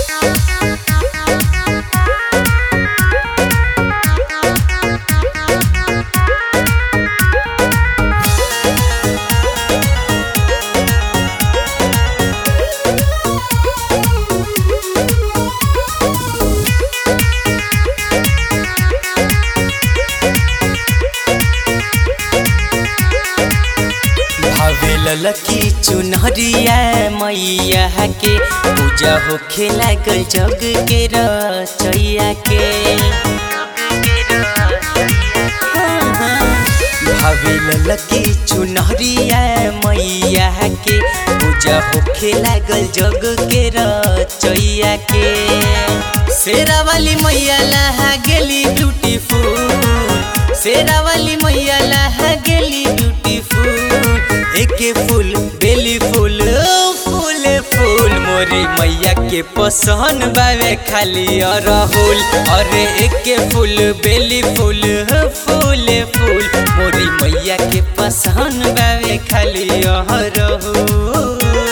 ललकी चुनहरिया मैया के पूजा होखे लागल जग के रचैया के भाभी ललकी चुनहरिया मैया के पूजा होखे लागल जग के रचैया के शेरा वाली मैया लहा गेली ब्यूटीफुल शेरा वाली मैया लहा गेली ब्यूटीफुल एके फूल बेली फूल फूल फूल मोरी मैया के पसंद बावे खाली अरहुल अरे एके फूल बेली फूल फूल फूल मोरी मैया के पसंद बावे खाली अरहुल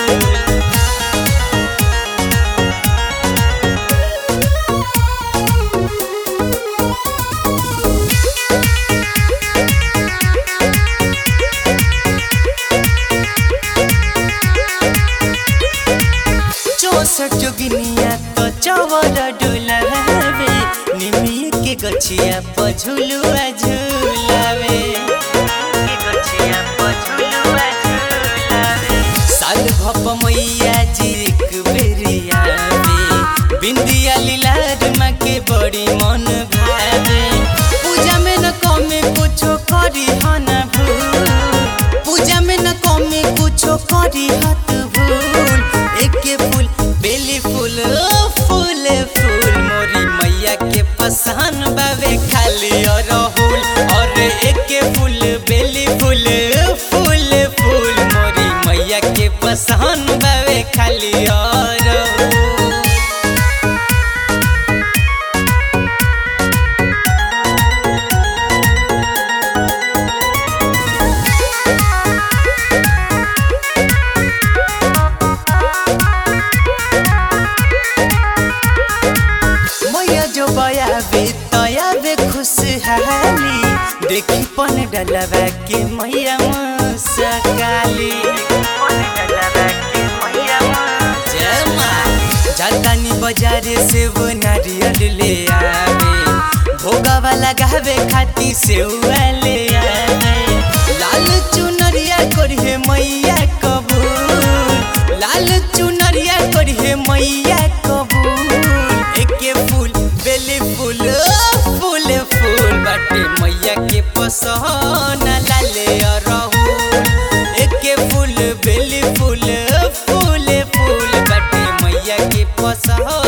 चौसठ जोगिनिया तो चवर डुलावे निमिय के गछिया पझुलुआ झुलावे साल भप मैया जी एक बेरिया में बिंदिया लीलार माँ के बड़ी मन भावे पूजा में न कमे कुछो करी हन भूल पूजा में न कमे कुछो करी हत भूल एके फूल बेली फूल फूल फूल मोरी मैया के पसंद बावे खाली अरहुल और एके फूल बेली फूल फूल फूल मोरी मैया के पसंद बावे खाली अरहुल मैया जो बयाबे तयाबे खुशहाली देखी पन डलवा के मैया मुस्काली जय माँ जातानी बाजारे से वो नारियल ले आवे भोगावा लगावे खाती से ले आवे लाल चुनरिया करिए मैया कबूल लाल चुनरिया करिए मैया कबूल एके फूल बेली फूल फूल फूल बाटे मैया के पसंद लाले अरहुल एके फूल बेली फूल फूल फूल बाटे मैया के पसंद